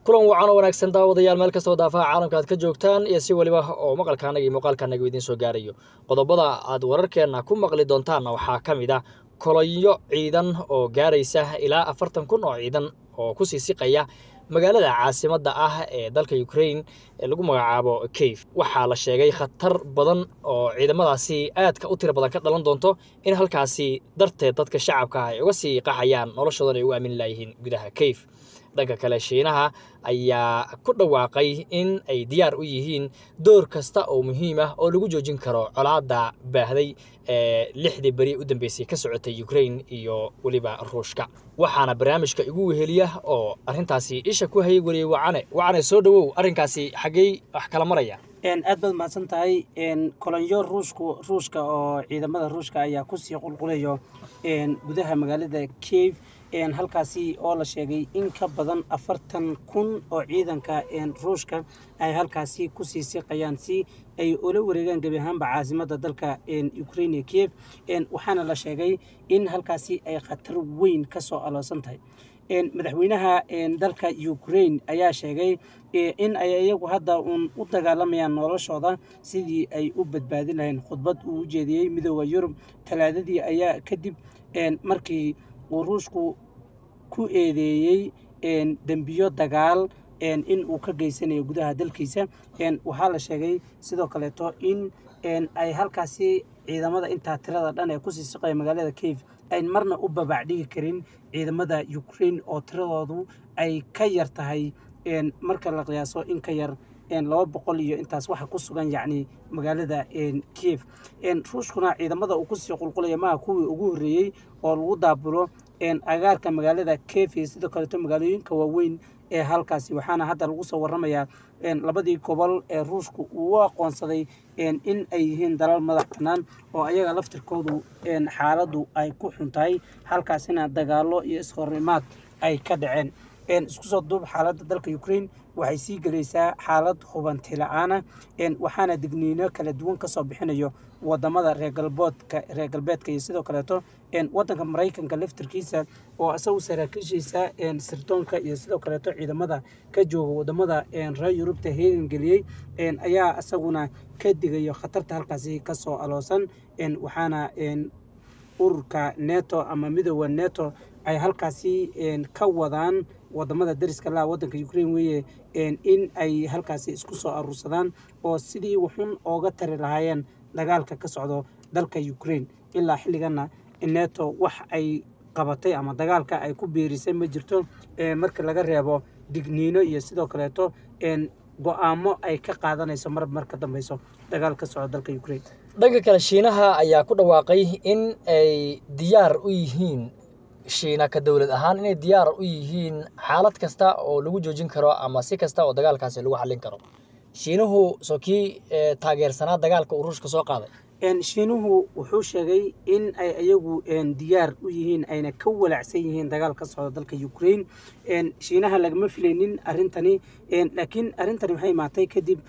kulan wacan oo wanaagsan daawadayaal meel kastoo daafaha caalamka aad ka joogtaan iyo si weliba oo maqalkaanaga iyo muuqaalkaanaga idiin soo gaarayo qodobada aad wararkeenna ku maqli doontaanna waxaa ka mid ah kolonyo ciidan oo gaaraysa ilaa afartan kun oo ciidan oo ku sii siqaya magaalada caasimadda ah ee dalka ukraine ee lagu magacaabo kayf waxaa la sheegay khatar badan oo ciidamadaasi aadka u tiro badan ka dhalan doonto in halkaasi darteed dadka shacabka ah ay uga sii qaxayaan noloshoodan ay ugu aamini laayihiin gudaha kayf dhanka kale shiinaha ayaa ku dhawaaqay in ay diyaar u yihiin door kasta oo muhiim ah oo lagu joojin karo colaadda baahday ee lixdii beri u dambeysay ka socotay ukraine iyo weliba ruushka waxaana barnaamijka igu weheliya oo arrintaasi isha ku hayay weliyey wacane wacane soo dhowow arrinkaasi xaggey wax kala maraya aad baad mahadsan tahay kolonyo ruushku ruushka oo ciidamada ruushka ayaa kusii qulqulayo gudaha magaalada cave halkaasi oo la sheegay in ka badan afartan kun oo ciidanka ruushka ay halkaasi kusii siqayaan si ay ula wareegaan gebi ahaanba caasimada dalka ukraine kiev waxaana la sheegay in halkaasi ay khatar weyn ka soo aloosan tahay madaxweynaha dalka ukraine ayaa sheegay in ay iyagu hadda uun u dagaalamayaan noloshooda sidii ay u badbaadin lahayn khudbad uu u jeediyey midooda yurub talaadadii ayaa kadib markii uu ruushku ku eedeeyey dembiyo dagaal in uu ka geysanayo gudaha dalkiisa waxaa la sheegay sidoo kaleeto in ay halkaasi ciidamada intaa tirada dhan ee kusii siqaya magaalada cave ayn marna u babacdhigi karin ciidamada ukraine oo tiradoodu ay ka yar tahay marka la qiyaaso in ka yar laba boqol iyo intaas waxa ku sugan yacni magaalada kiev ruushkuna ciidamada uu kusii qulqulaya maha kuwii ugu horreeyey oo lagu daabulo agaarka magaalada kiev iyo sidoo kaleeto magaalooyinka waaweyn ee halkaasi waxaana hadda lagu soo waramayaa labadii gobol ee ruushku uu u aqoonsaday in ay yihiin dalal madax bannaan oo ayaga laftirkoodu xaaladdu ay ku xun tahay halkaasina dagaallo iyo ishornimaad ay ka dhaceen isku soo duub xaaladda dalka ukraine waxay sii gelaysaa xaalad hubanti la-aana waxaana digniino kala duwan kasoo bixinayo wadamada reer galboodka reer galbeedka iyo sidoo kaleeto wadanka maraykanka laftirkiisa oo isagu saraakiishiisa sirdoonka iyo sidoo kaleeto ciidamada ka jooga wadamada reer yurubta heegan geliyey ayaa isaguna ka digayo khatarta halkaasi kasoo aloosan waxaana ururka neto ama midooda neto ay halkaasi ka wadaan wadamada dariska laha wadanka ukraine weeye in ay halkaasi isku soo aruursadaan oo sidii wuxun ooga tari lahaayeen dagaalka ka socdo dalka ukraine ilaa xilligana neto wax ay qabatay ama dagaalka ay ku biirisay ma jirto marka laga reebo digniino iyo sidoo kaleeto go-aamo ay ka qaadanayso mar mar ka dambeyso dagaal ka socdo dalka ukraine dhanka kale shiinaha ayaa ku dhawaaqay in ay diyaar u yihiin shiina ka dowlad ahaan inay diyaar u yihiin xaalad kasta oo lagu joojin karo ama si kasta oo dagaalkaasi lagu xallin karo shiinuhu soo kii taageersanaa dagaalka uu ruushka soo qaaday shiinuhu wuxuu sheegay in ay iyagu diyaar u yihiin ayna ka walacsan yihiin dagaal ka socda dalka ukraine shiinaha lagama filaynin arrintani laakiin arrintani waxay imaatay kadib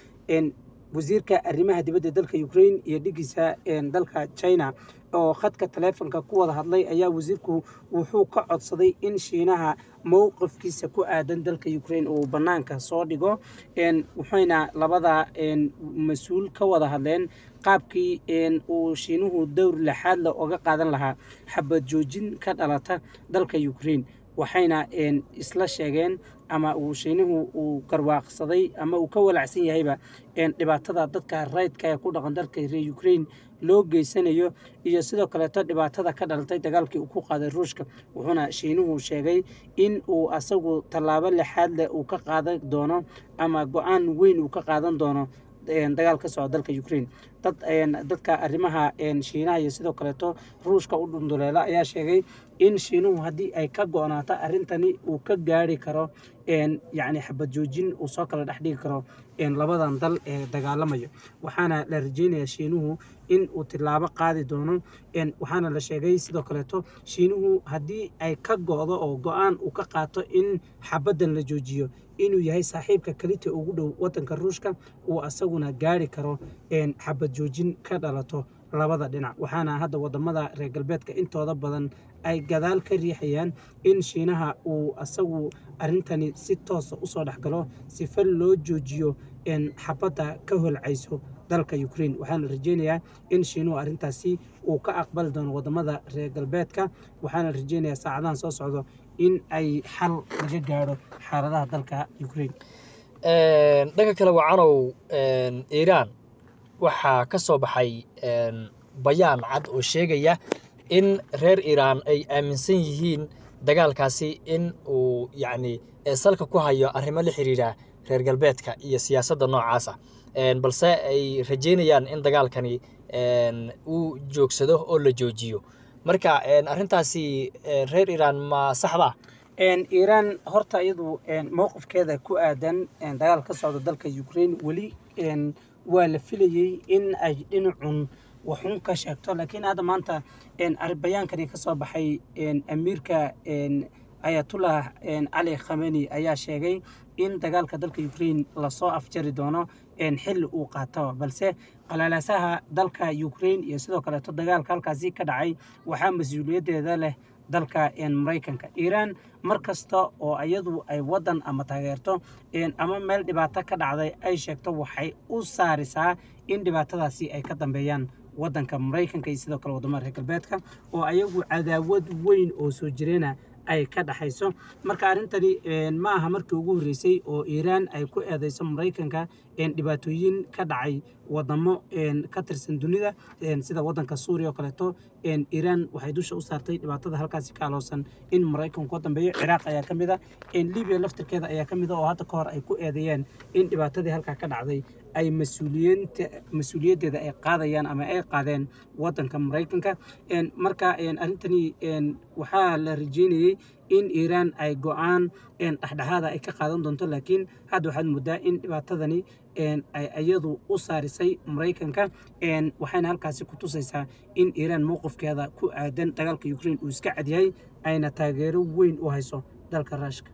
wasiirka arrimaha dibadda dalka ukraine iyo dhigiisa dalka china oo khadka taleefonka ku wada hadlay ayaa wasiirku wuxuu ka codsaday in shiinaha mowqifkiisa ku aadan dalka ukraine uu bannaanka soo dhigo waxayna labada mas-uul ka wada hadleen qaabkii uu shiinuhu dowr lixaad le oga qaadan lahaa xabad joojin ka dhalata dalka ukraine waxayna isla sheegeen ama uu shiinuhu uu garwaaqsaday ama uu ka walacsan yahayba dhibaatada dadka raydka ee ku dhaqan dalka reer ukraine loo geysanayo iyo sidoo kaleeto dhibaatada ka dhalatay dagaalkii uu ku qaaday ruushka wuxuuna shiinuhu sheegay in uu asagu tallaabo lixaad leh uu ka qaadan doono ama go-aan weyn uu ka qaadan doono dagaal ka socda dalka ukraine dad dadka arrimaha shiinaha iyo sidoo kaleeto ruushka u dhunduleela ayaa sheegay in shiinuhu haddii ay ka go-naato arrintani uu ka gaari karo yacni xabad joojin uu soo kala dhex dhigi karo labadan dal ee dagaalamayo waxaana la rajeynayaa shiinuhu in uu tilaabo qaadi doono waxaana la sheegay sidoo kaleeto shiinuhu haddii ay ka go-do oo go-aan uu ka qaato in xabaddan la joojiyo inuu yahay saaxiibka kalita ugu dhow wadanka ruushka uu asaguna gaari karo xabad joojin ka dhalato labada dhinac waxaana hadda wadamada reer galbeedka intooda badan ay gadaal ka riixayaan in shiinaha uu asagu arrintani si toosa usoo dhexgalo sifa loo joojiyo xabadda ka holcayso dalka ukraine waxaana rajeynayaa in shiinuhu arrintaasi uu ka aqbali doono wadamada reer galbeedka waxaana rajeynayaa saacadahan soo socdo in ay xal laga gaadho xaaladaha dalka ukraine dhanka kale wacanow iiraan waxaa ka soo baxay bayaan cad oo sheegaya in reer iiraan ay aaminsan yihiin dagaalkaasi in uu yacni salka ku hayo arrimo la xiriira reer galbeedka iyo siyaasadda noocaasa balse ay rajeynayaan in dagaalkani uu joogsado oo la joojiyo marka arrintaasi reer iiraan ma saxba iiraan horta iyadu mowqifkeeda ku aadan dagaal ka socda dalka ukraine weli waa la filayey in ay dhinacun waxun ka sheegto laakiin hadda maanta bayaankani ka soo baxay amiirka ayatullah cali khameni ayaa sheegay in dagaalka dalka ukraine lasoo afjari doono xilli uu qaataba balse qalaalaasaha dalka ukraine iyo sidoo kaleeto dagaalka halkaasi ka dhacay waxaa mas-uuliyaddeeda leh dalka maraykanka iiraan mar kasta oo iyadu ay wadan ama taageerto ama meel dhibaato ka dhacday ay sheegto waxay u saarisaa in dhibaatadaasi ay ka dambeeyaan wadanka maraykanka iyo sidoo kale wadamada reer galbeedka oo ayagu cadaawad weyn oo soo jireena ay ka dhexayso marka arrintani ma aha markii ugu horreysay oo iiraan ay ku eedeyso maraykanka dhibaatooyin ka dhacay wadamo ka tirsan dunida sida wadanka suuriya oo kaleeto iiraan waxay dusha u saartay dhibaatada halkaasi ka aloosan in maraykanku ka dambeeyo ciraaq ayaa ka mid a libiya laftirkeeda ayaa ka mid a oo hadda ka hor ay ku eedeeyeen in dhibaatadii halkaa ka dhacday ay mas-uuliyaddeeda ay qaadayaan ama ay qaadeen wadanka maraykanka marka arrintani waxaa la rajeynayey in iiraan ay go-aan dhexdhexaada ay ka qaadan doonto laakiin hadda waxaad moodaa in dhibaatadani ay iyadu u saarisay maraykanka waxayna halkaasi ku tusaysaa in iiraan mowqifkeeda ku aadan dagaalka ukraine uu iska cadyahay ayna taageero weyn u hayso dalka raashka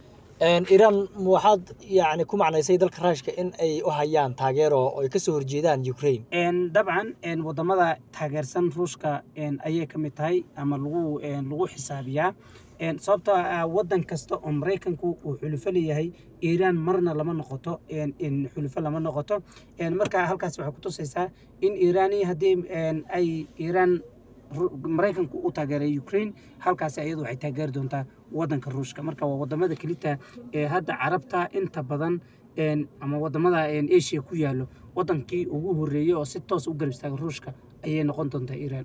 iiraan waxaad yani ku macnaysay dalka raashka in ay u hayaan taageero oo ay kasoo horjeedaan ukraine dabcan wadamada taageersan ruushka ayay ka mid tahay ama lagu lagu xisaabiyaa sababtoo ah wadan kasta oo maraykanku uu xulufo leeyahay iiraan marna lama noqoto xulufo lama noqoto marka halkaas waxay ku tusaysaa in iiraani haddii ay iiraan maraykanku u taageeray ukraine halkaasi ayadu waxay taageeri doontaa wadanka ruushka marka waa wadamada kelita ee hadda carabta inta badan ama wadamada asia ku yaalo wadankii ugu horeeyey oo si toos u garab istaaga ruushka ayay noqon doontaa iiraan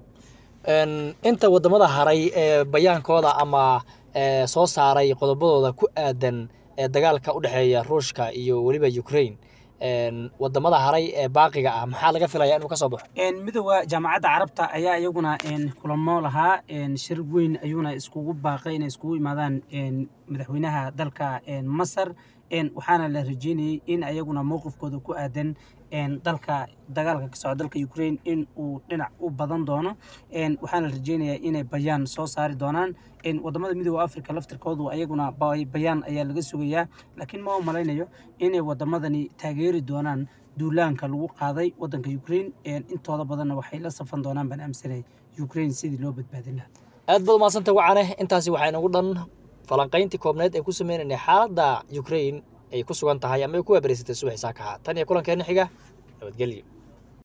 inta wadamada haray ee bayaankooda ama soo saaray qodobadooda ku aadan dagaalka u dhexeeya ruushka iyo weliba ukraine wadamada haray ee baaqiga ah maxaa laga filaya inuu ka soo baxo midooda jaamacadda carabta ayaa iyaguna kulamo lahaa shir weyn ayuuna iskugu baaqay inay iskugu imaadaan madaxweynaha dalka masar waxaana la rajeynayey in ayaguna mowqifkooda ku aadan dalka dagaalka ka socda dalka ukraine in uu dhinac u badan doono waxaana la rajeynayaa inay bayaan soo saari doonaan wadamada midooda africa laftirkoodu ayaguna bayaan ayaa laga sugayaa laakiin ma u malaynayo inay wadamadani taageeri doonaan duulaanka lagu qaaday wadanka ukraine intooda badanna waxay la safan doonaan baan aaminsanay ukraine sidii loo badbaadin lahaa aad baad umadsanta wacane intaasi waxaa inagu dhan falanqayntii koobneed ay ku sameynaynay xaaladda ukraine ay ku sugan tahay ama ay ku waabareysatay subax saakaha tan iyo kulankeena xiga nabadgelyo